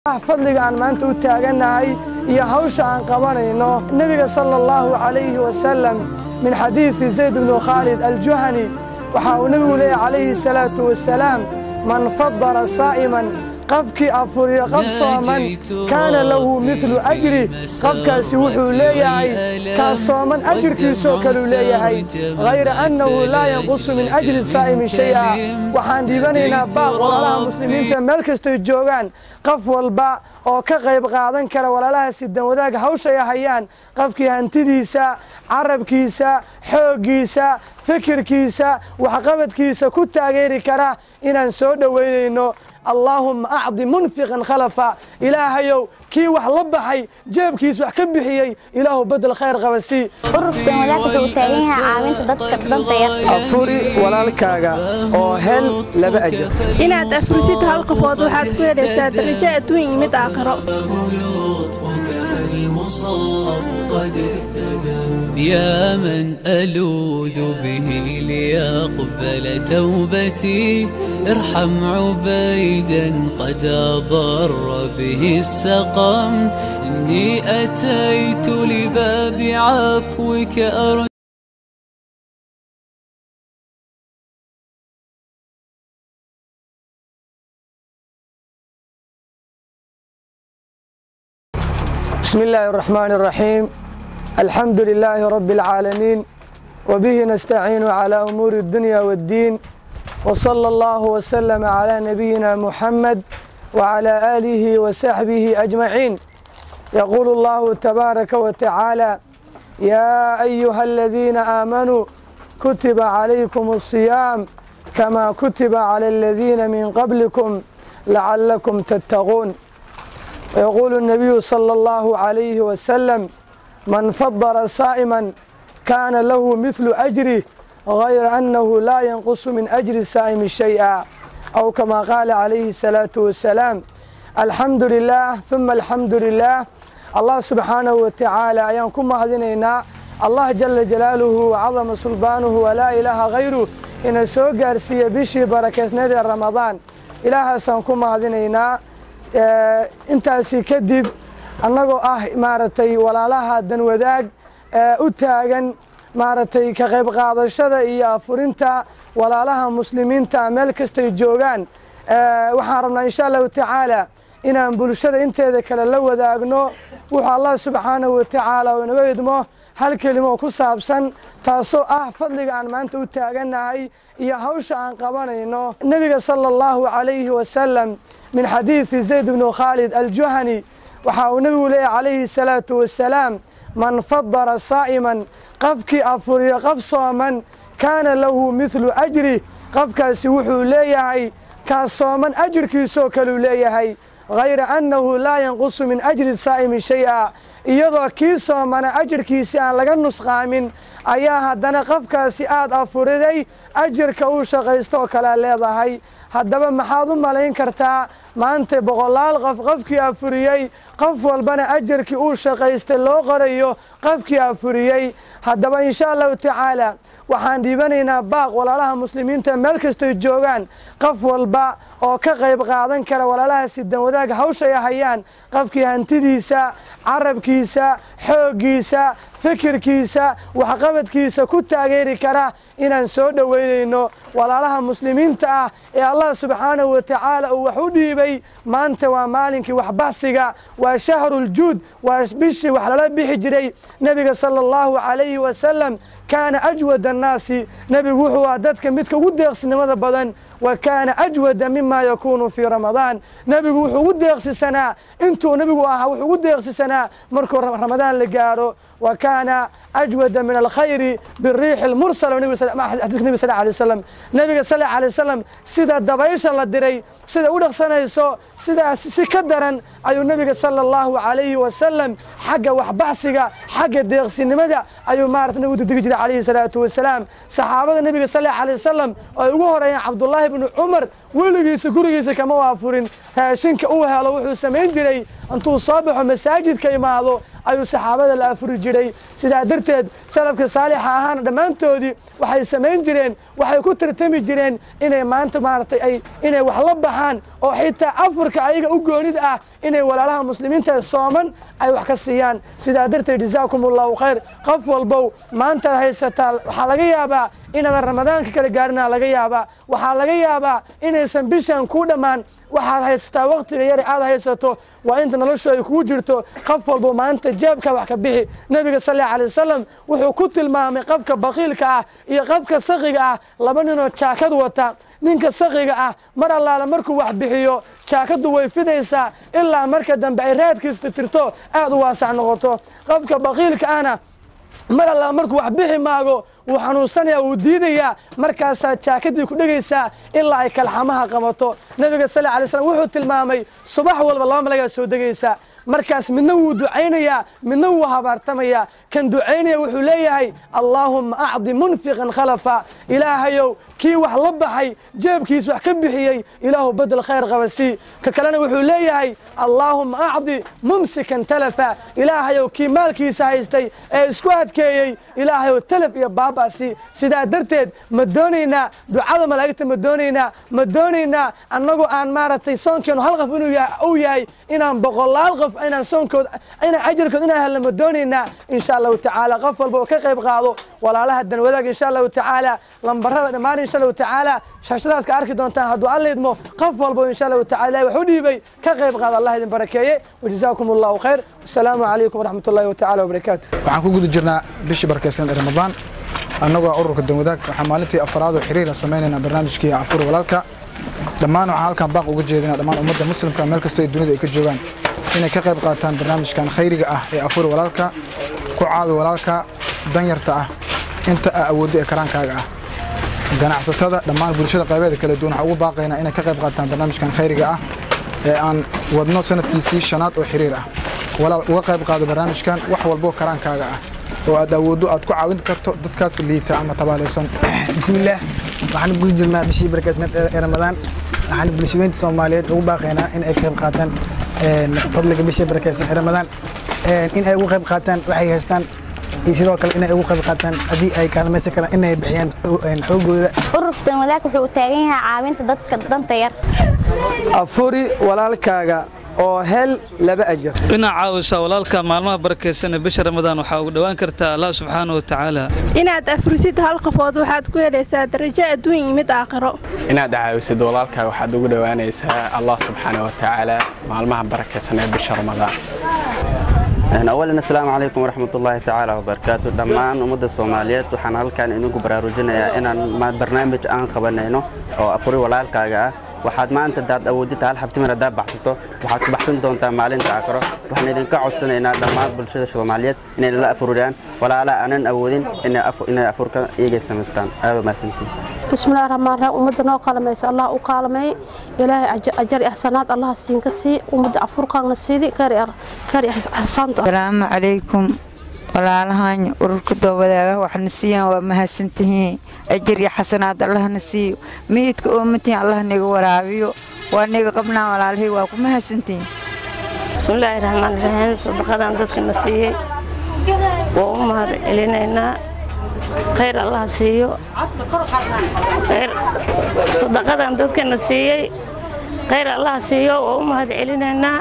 fadliga aan maanta u taagannahay iyo hawsha aan qabanayno nebiga sala allahu calayhi wasalam min xadiidi zayd bnu khaalid aljuhani waxa uu nebigu leeyahy calayhi salaatu wasalaam man fadara saa'iman qofkii afuriyo qof sooman kaana lahu midlu ajri qofkaasi wuxuu leeyahay kaa sooman ajirkiisoo kaluu leeyahay hayra annahu laa yanqusu min ajri saa'imi shay'a waxaan dhiibanaynaa baaq walaalaha muslimiinta meel kastay joogaan qof walba oo ka qayb qaadan kara walaalaha sidan wadaag hawshay hayaan qofkii hantidiisa carabkiisa xooggiisa fikirkiisa waxqabadkiisa ku taageeri kara inaan soo dhowaynayno allaahumma acdi munfiqan khalafa ilaahayow kii wax la baxay jeebkiis wax ka bixiyey ilaahu bedel khayr qaba sii ururkan wadaag wuxuu u taagan yahay caawinta dadka danta yar afuri walaalkaaga oo hel laba ajar inaad afrisid hal qofood waxaad ku helaysaa darajo adduun iyo mid aakhiro يا من ألوذ به ليقبل توبتي ارحم عبيدا قد أضر به السقم إني أتيت لباب عفوك أرجو بسم الله الرحمن الرحيم الحمد لله رب العالمين وبه نستعين على أمور الدنيا والدين وصلى الله وسلم على نبينا محمد وعلى آله وصحبه أجمعين يقول الله تبارك وتعالى يا أيها الذين آمنوا كتب عليكم الصيام كما كتب على الذين من قبلكم لعلكم تتقون ويقول النبي صلى الله عليه وسلم من فضر صائما كان له مثل أجره غير أنه لا ينقص من أجر الصائم شيئا أو كما قال عليه الصلاة والسلام الحمد لله ثم الحمد لله الله سبحانه وتعالى أيامكم هذينينا الله جل جلاله وعظم سلطانه ولا إله غيره إن سوء قارسية بشي بركة نذر رمضان إله سنكم هذينينا intaasi kadib annagoo ah maaragtay walaalaha danwadaag u taagan maaragtay ka qayb qaadashada iyo afurinta walaalaha muslimiinta meel kastay joogaan waxaan rabnaa insha allahu tacaala inaan bulshada inteeda kale la wadaagno wuxuu allah subxaanahu watacaala uu inaga idmo hal kelimo ku saabsan taasoo ah fadliga aan maanta u taagannahay iyo hawsha aan qabanayno nebiga sala allahu calayhi wasalam min xadiidi zayd bnu khaalid aljuhani waxa uu nebigu leeyahy calayhi salaatu wasalaam man fadara saa'iman qofkii afuriyo qof sooman kaana lahu midlu ajri qofkaasi wuxuu leeyahay kaa sooman ajirkiisoo kaluu leeyahay hayra annahu laa yanqusu min ajri saa'imi shay-a iyadoo kii soomana ajirkiisi aan laga nusqaamin ayaa haddana qofkaasi aad afuriday ajirka uu shaqaysto oo kalea leedahay haddaba maxaad u malayn kartaa maanta boqolaal qof qofkii afuriyey qof walbana ajarkii uu shaqaystay loo qorayo qofkii afuriyey haddaba insha allahu tacaala waxaan dhiibanaynaa baaq walaalaha muslimiinta meel kastay joogaan qof walba oo ka qayb qaadan kara walaalaha sidan wadaag hawshay hayaan qofkii hantidiisa carabkiisa xooggiisa fikirkiisa waxqabadkiisa ku taageeri kara inaan soo dhowaynayno walaalaha muslimiinta ah ee allah subxaanahu wa tacaala uu wax u dhiibay maanta waa maalinkii waxbahsiga waa shahruljuud waa bishii wax lala bixi jiray nebiga sala allahu calayhi wasalam kaana ajwad annaasi nebigu wuxuu ah dadka midka ugu deeqsinimada badan wa kaana ajwada mima yakuunu fii ramadaan nebigu wuxuu ugu deeqsisanaa intuu nebigu ahaa wuxuu ugu deeqsisanaa markuu ramadaan la gaaro wa kaana ajwada min alkhayri biriixi lmursal xadiiska nebi sal alay wasalam nebiga sal alay wasalam sida dabaysha la diray sida u dhaqsanayso sidaas si ka daran ayuu nebiga sala allahu calayhi wasalam xagga waxbaxsiga xagga deeqsinimada ayuu maarata nagu degdegi jiray calayhi salaatu wasalaam saxaabada nebiga sal alay wasalam oo ay ugu horeeyeen cabdullaahi bnu cumar weligiisa gurigiisa kama waafurin raashinka uu helo wuxuu samayn jiray intuu soo baxo masaajidka imaado ayuu saxaabada la afuri jiray sidaa darteed salafka saalixa ahaana dhammaantoodii waxay samayn jireen waxay ku tartami jireen inay maanta maaragtay ay inay wax la baxaan oo xitaa afurka ayaga u goonid ah inay walaalaha muslimiinta ee sooman ay wax ka siiyaan sidaa darteed jazaakum allahu khayr qof walbow maantaad haysataa waxaa laga yaabaa inaadan ramadaanka kala gaarinaa laga yaabaa waxaa laga yaabaa inaysan bishan ku dhammaan waxaad haysataa wakhtiga yari aad haysato waa inta noloshu ay kugu jirto qof walbo maanta jeebka wax ka bixi nebiga sal alla alay wasalam wuxuu ku tilmaamay qofka bakiilka ah iyo qofka sakiga ah laba ninoo jaakad wata ninka sakiga ah mar allaala markuu wax bixiyo jaakaddu way fidaysaa ilaa marka dambe ay raadkiista tirto aad u waasac noqoto qofka bakiilka ahna mar allaa markuu wax bixi maago wuu xanuunsanaya wuu diidayaa markaasaa jaakadii ku dhegaysaa ilaa ay kalxamaha qabato nebiga sal alay slam wuxuu tilmaamay subax walba laba malagaa soo degaysaa markaas midna wuu ducaynayaa midna wuu habaartamayaa kan ducaynaya wuxuu leeyahay allaahumma acdi munfiqan khalafa ilaahayow kii wax la baxay jeebkiis wax ka bixiyey ilaahu bedel khayr qaba sii ka kalena wuxuu leeyahay allaahumma acdi mumsikan talafa ilaahayow kii maalkiisa haystay ee isku adkeeyey ilaahayow talaf iyo baabasi sidaa darteed ma doonaynaa ducada malaa'igta ma doonaynaa ma doonaynaa annagoo aan maaragtay soonkeenu hal qof inuu uu yahay inaan boqolaal qof inaan soonkood inaan ajarkood inaan helno ma doonaynaa insha allahu tacaala qof walba oo ka qayb qaado walaalaha danwadaag insha allahu tacaala lambarada dhammaan insha allahu tacaala shashadaad ka arki doontaan hadduu alla idmo qof walba insha allahu tacaala ilahi wax u dhiibay ka qayb qaado allah idin barakeeye wajazaakum allahu khayr wasalaamu calaykum waraxmat ullahi watacaala wabarakaatu waxaan ku guda jirnaa bishii barakeysan ee ramadaan annagoo ururka danwadaag waxaan maalintii afaraad oo xiriira samaynaynaa barnaamijkii afur walaalka dhammaan waxaan halkan baaq uga jeedinaa dhammaan ummadda muslimka meel kasta ay dunida ay ka joogaan inay ka qayb qaataan barnaamijkan khayriga ah ee afur walaalka ku caawi walaalka danyarta ah inta aa awooddo ee karaankaaga ah ganacsatada dhammaan bulshada qaybeeda kala duwan waxaan ugu baaqaynaa inay ka qayb qaataan barnaamijkan khayriga ah ee aan wadno sanadkiisii shanaad oo xiriir ah walaal uga qayb qaado barnaamijkan wax walboo karaankaaga ah oo aad awooddo aad ku caawin karto dadkaas liita ama tabaalaysan bismillaah waxaan guda jirnaa bishii barakaysneed ee ramadaan waxaan bulshaweynta soomaaliyeed ugu baaqaynaa in ay ka qayb qaataan fadliga bishii barakaysan ee ramadaan in ay ugu qayb qaataan waxay haystaan iyo sidoo kale inay ugu qayb qaataan haddii ay kaalmaysan karaan inay bixiyaan xoogooda ururka danwadaag wuxuu u taagan yahay caawinta dadka danta yar afuri walaalkaaga oo hel laba ajar inaad caawisaa walaalka maalmaha barakaysan ee bisha ramadaan waxaa ugu dhowaan kartaa allah subxaana wa tacaala inaad afurisid hal qofood waxaad ku helaysaa darajo adduun iyo mid aakhiro inaad caawisid walaalkaaga waxaad ugu dhowaanaysaa allah subxaana wa tacaala maalmaha barakaysan ee bisha ramadaan awalan assalaamu calaykum waraxmat ullaahi tacaala wabarakaatu dhammaan ummadda soomaaliyeed waxaan halkan idinku baraarujinayaa inaan barnaamij aan qabanayno oo afuri walaalkaaga ah waxaad maanta daad awoodita hal xabtimir haddaa baxsato waxaad ku baxsan doontaa maalinta aakhiro waxaan idinka codsanaynaa dhammaan bulshada soomaaliyeed inay nala afuriyaan walaalaha aanan awoodin inay afurka iyagay samaystaan aad u mahadsantiin bismillahi raxmaan raxiim ummadda noo qaalamaysa allah u qaalamay ilaahay ajar ixsanaad allah siinka sii ummadda afurkaana siidi kari xasaanto asalaamu calaykum walaalahaan ururka doobadaaga waxna siiyaan waa mahadsantihiin ajar iyo xasanaad allahna siiyo miyidka oomantihiin allah niga waraabiyo waa niga qabnaa walaalahey waa ku mahadsantihiin bismillaahi raxmaan raxiim sadaqadan dadkana siiyey waa u mahad celinaynaa khayr allah siiyo sadaqadan dadkana siiyey khayr allah siiyo waa u mahad celinaynaa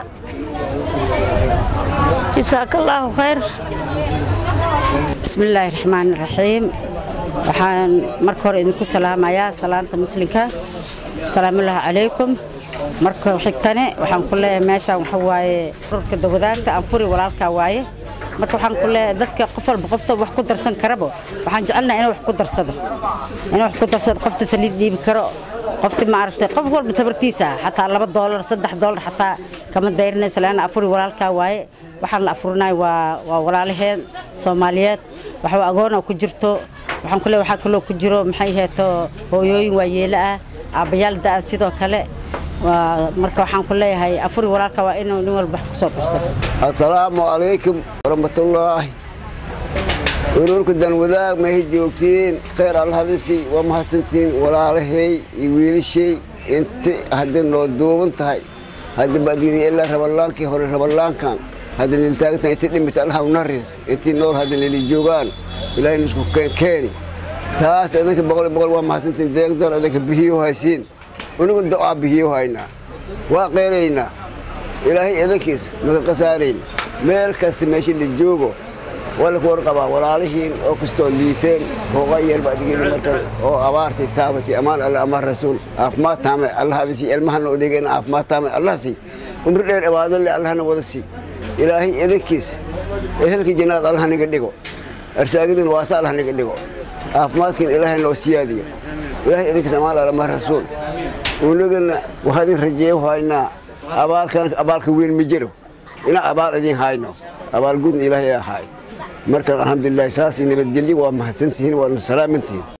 jasaaka allaahu khayr bismillaahi raxmaani raxiim waxaan marka hore idinku salaamayaa salaanta muslimka salaamullaahi calaykum marka xigtane waxaan ku leeyahay meeshaan waxa waaye ururka dawadaagta aan furi walaalkaa waaye marka waxaan ku leeyahay dadka qof walba qofta wax ku darsan karabo waxaan jecelnaha inuu wax ku darsado inuu wax ku darsado qofta saliid dhiibi karo qofti maaragtay qof walba tabartiisa xataa laba doolar saddex doolar xataa kama dayrinaysa laana afuri walaalkaa waaye waxaan la afurinay waa waa walaalaheen soomaaliyeed waxaa agoona ku jirto waxaan ku leeyahay waxaa kaloo ku jiro maxay heeto hooyooyin waayeelo ah aabbayaal da-a sidoo kale marka waxaan ku leeyahay afuri walaalka waa inuu nin walba wax ku soo darsado assalaamu calaykum waraxmatullaahi ururka danwadaag mahay joogtiin khayr allahadisi waa mahadsantihiin walaalahay iyo wiilashay inti haddii noo duuban tahay hadda baadiyada ilaa rabalaankii hore rabalaankan hadda niltaagtan inti dhimita allah unaris intii nool hadda nili joogaan ilaahay nisku keeni taas idinka boqol boqol waa mahadsantihiin deegdoon idinka bihiyo haysiin unigu do-aa bihiyo haynaa waa qeyraynaa ilaahay edankiis maka qasaarayn meel kasta meesha la joogo waa laku warqabaa walaalihiin oo kastoo liiteen hooqa yeelba adigeyda markan oo abaartay taabatay amaan alle amaan rasuul caafimaad taame allahadasi ilmahana odegeena caafimaad taame allahasi umri dheer ibaadale allahna wada sii ilaahay edankiis ehelka jannaad allah naga dhigo arsaagadin waasa allah naga dhigo caafimaadkan ilaahay noo siyaadiyo ilaahay edankiis amaan alle amaan rasuul unagana waxaadin rajeeyo haynaa abaalkan abaalka weyn ma jiro ina abaal idin hayno abaal gudna ilaahay ahaay marka alxamdulilah saas nabadgelyo waa mahadsantihiin waadna salaamantihiin